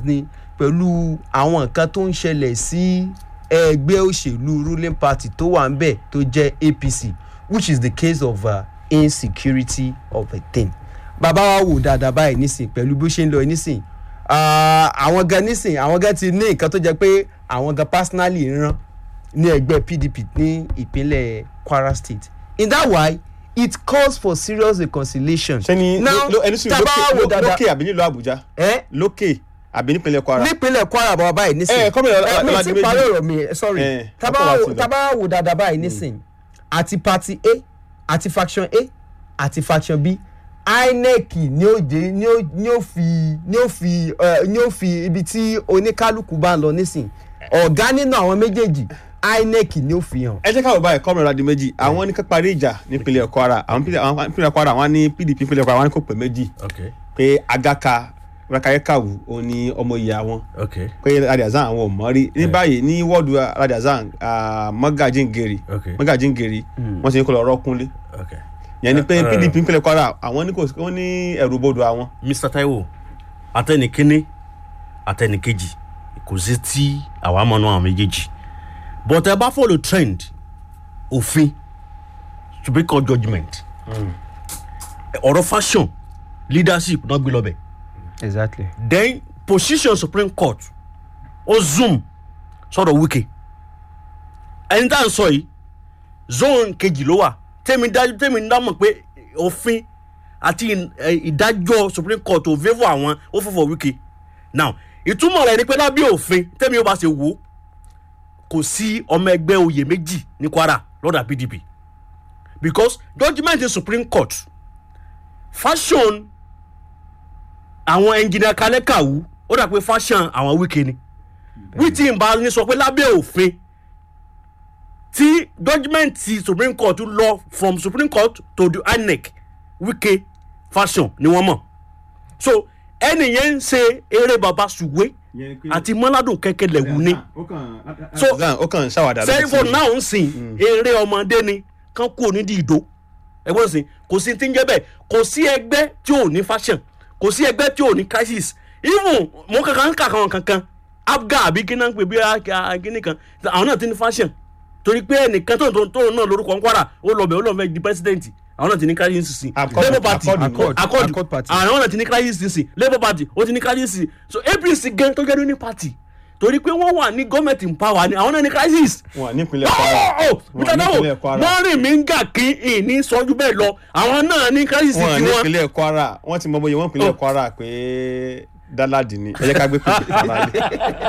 ni pẹ̀lú àwọn nǹkan tó ń ṣẹlẹ̀ sí ẹgbẹ́ òṣèlú ruling party tó wà ń bẹ̀ tó jẹ́ apc which is the case of uh, insecurity of a thing bàbá wa wò dáadáa báyìí nísìn pẹ̀lú bí ó ṣe ń lọ nísìn ah, àwọn gan nísìn àwọn gan ti ní nǹkan tó jẹ́ pé àwọn gan personally ń rán ní ẹgbẹ́ pdp ní ìpínlẹ̀ kwara state in that way it calls for serious reconciliation. ṣé ni now lo- ẹni sùn tá a bá lókè wò ló- dáadáa lókè àbí nílùú àbújá ẹ lókè àbí nípínlẹ̀ kwara. nípínlẹ̀ kwara bàbá báyìí nísìn Eh, kọ́mìnà Ọlá- mi Ọládìméjì. ti parí ọ̀rọ̀ mi eh, sorry Eh, tábà ọkọ̀ wa wò- ti lọ. tábà wò dáadáa báyìí nísìn àti party a àti faction a àti faction b inec ni ó jẹ ni ó ni ó fi ni ó fi eh, ni ó fi ibi tí oníkálukú bá ń lọ nísìn ọ̀gá nínú àwọn méjèèjì inec ni ó fi hàn. ẹ jẹ́ káwọ́ báyìí kọ́mìnà ọ̀làdì méjì àwọn ní ká parí ìjà nípínlẹ̀ kwara àwọn pínlẹ̀- àwọn pínlẹ̀ kwara wọn ní pdp pínlẹ̀ kwara wọn ní kò pé méjì okay pé agaka rakayekawu òun ni ọmọ ìyá wọn okay pé radiazan àwọn ò mọ̀ rí ní báyìí ní wọ́ọ̀dù radiazan mọ́gàjíǹgèrè Okay. mọ́gàjíǹgèrè wọ́n ti ní kó lọ rọ́kúnlé okay. yẹn ni pé Eh, pdp pínlẹ̀ kwara àwọn ní kò wọ́n ní ẹ̀rù bodò àwọn. mr taiwo atẹnikínní atẹnikejì kò sí tí àwa mọ̀ náà àwọn méjèèjì but ẹ bá follow trend òfin supreme court judgement ọ̀rọ̀ fashion leadership náà gbé lọ́bẹ̀ exactly. then position supreme court ó zoom sọ̀rọ̀ wike ẹni tá à ń sọ yìí zone kejì ló wà tẹ́mi dájú tẹ́mi dámọ̀ pé òfin àti ìn- ẹ, ìdájọ́ supreme court ò favour àwọn ó favour wike now ìtumọ̀ rẹ̀ ni pé lábẹ́ òfin tẹ́mi ó bá ṣe wò ó kò sí ọmọ ẹgbẹ́ oyè méjì ní kwara lọ́dà pdp because judgement in supreme court fashion àwọn engineer kalẹ̀ kàwú ó dà pé fashion àwọn wíkẹ́ ni wíìtì ìbá ní sọ pé lábẹ́ òfin tí judgement ti supreme court lọ from supreme court to the inec wíkẹ́ fashion ni wọ́n mọ̀ so ẹnì yẹn ń ṣe eré baba ṣùgbé àti mọ́ládùn kẹ́kẹ́ lẹ̀wù ni So, radiazan ó kàn ń ṣàwádà sẹ́yìn for now ń sìn eré ọmọdé ni kán kú onídìí ìdó ẹgbẹ́ sìn kò sí ti ń jẹ́ bẹ́ẹ̀ kò sí ẹgbẹ́ tí ò ní fashion kò sí ẹgbẹ́ tí ò ní crisis even mo kankan ń kà kan kankan abga àbí kí náà ń pè bí kíní kan àwọn náà ti ní fashion torí pé ẹnìkan tó tó tó náà lórúkọ ń kwara ó lọ bẹ̀ ó lọ fẹ́ di president àwọn náà ti ní crisis sí Accord- labour party Accord- Accord- accord Accord party. àwọn náà ti ní crisis sí labour party ó ti ní crisis sí so apc gan tó jẹ́ ní party torí pé wọ́n wà ní gọ́ọ̀mẹ̀ntì ń power ni àwọn náà ní crisis wọn nípínlẹ̀ kwara ọ̀ Wọn mr dawo nípínlẹ̀ Kwara. mọ́rin mi ń gà kí ìní sọ́jú bẹ́ẹ̀ lọ àwọn náà ní crisis wọn tiwọn. nípínlẹ̀ kwara wọ́n ti mọ bóyá wọ́n nípínlẹ̀ Oh. kwara pé dáládì ni ẹ jẹ́ ká gbé pèpè fara lé.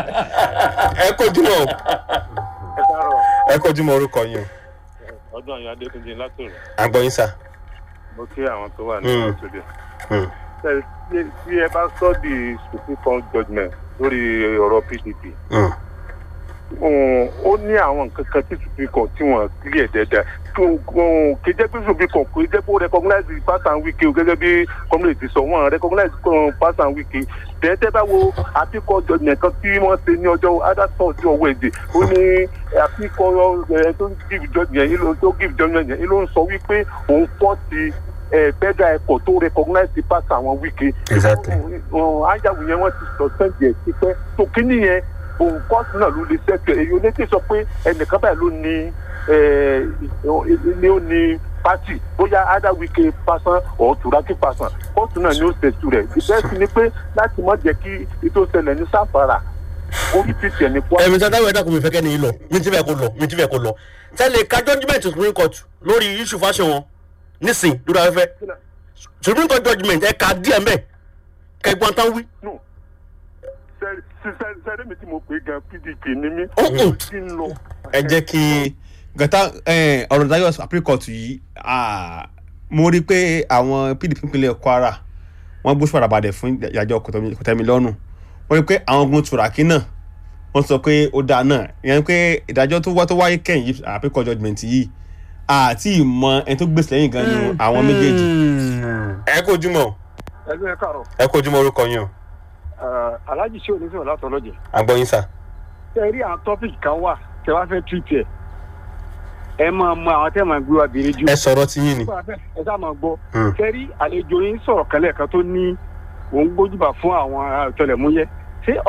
ẹ kojú mọ́ ẹ káàárọ̀ ẹ kojú mọ́ orúkọ yín o ọdún àyàn adékúnjẹ látòrò àgbọ̀yìn sà. mo kí àwọn tó wà ní Mm. ọ̀tọ̀dẹ̀. Mm. tí ẹ bá sọ di supreme court judgement lórí ọ̀rọ̀ pdp Mm. um, ó ní àwọn nǹkan kan tí supreme court tí wọ́n clear dẹ́dẹ́ kì í jẹ́ pé supreme court kì í jẹ́ pé ó recognize pass and wiki o gẹ́gẹ́ bí community sọ wọ́n recognize um, pass and wiki dẹ́tẹ́ bá wo àpíkọ́ judgement kan tí wọ́n ṣe ní ọjọ́ adásọ̀ ọjọ́ wednesday ó ní àpíkọ́ ẹ̀ tó give judgement yìí ló tó give judgement yìí ló ń sọ wípé òun fọ́ ti federal airport tó recognize the pass àwọn wiki Exactly. ajáwò yẹn wọ́n ti suspend yẹn tipẹ́ tó kíní yẹn òun kọ́ọ̀tù náà ló lè ṣẹ́kẹ̀ èyí onétí sọ pé ẹnìkan báyìí ló ní eh, ní ó ní pati bóyá ada wike pasan or turaki pasan kóòtù náà ni ó ṣètò rẹ̀ ìbẹ́sì ni pé láti má jẹ́ kí ètò ìṣẹ̀lẹ̀ ní sáfàrà orí ti tẹ̀ ní pọ́. ẹ̀mí tí adáwọ̀ ẹ̀dá kò mi fẹ́ kẹ́ ni yìí lọ mi ti fẹ́ kó lọ mi ti fẹ́ kó lọ tẹ́lẹ̀ ka judgement supreme court lórí issue fashion wọn nísìn lórí afẹ́fẹ́ supreme court judgement ẹ̀ ka díẹ̀ mbẹ́ kẹgbọ́n tán wí. No. Sẹ- sẹ- sẹ- sẹ́rẹ́ mi tí mo pè gan pdp ni mí Oh, oh. ó ti ń lọ. ẹ jẹ́ kí gata eh, ọ̀rọ̀ ìdájọ́ supreme court yìí ah, mo rí i pé àwọn pdp ìpínlẹ̀ kwara wọ́n gbóṣù padàbàdẹ̀ fún ìdájọ́ kòtẹ́milọ́rùn wọ́n rí i pé àwọn ogun tùràkì náà wọ́n sọ pé ó dáa náà ìyẹn pé ìdájọ́ tó wá tó wáyé kẹ́yìn yìí supreme court judgement yìí àti ìmọ̀ ẹni tó gbèsè lẹ́yìn gan ni àwọn méjèèjì ẹ kó ojúmọ́ ẹgbẹ́ kàrọ̀ ẹ kó ojúmọ́ orúkọ yín o alájì sí oníṣòwò látọlọ́jẹ̀ àgbọ̀yìn sà. tẹ rí àwọn tọ́pìkì kan wà tẹ wá fẹ́ tírìtì ẹ̀ ẹ máa mọ àwọn tẹ́ máa gbé wa bèrè jù ẹ sọ̀rọ̀ tí yín ni. ẹ sá máa gbọ́ Hmm. tẹ rí àlejò yín sọ̀rọ̀ kẹlẹ̀ kan tó ní òun gbójúbà fún àwọn ọ̀tẹlẹ̀múyẹ́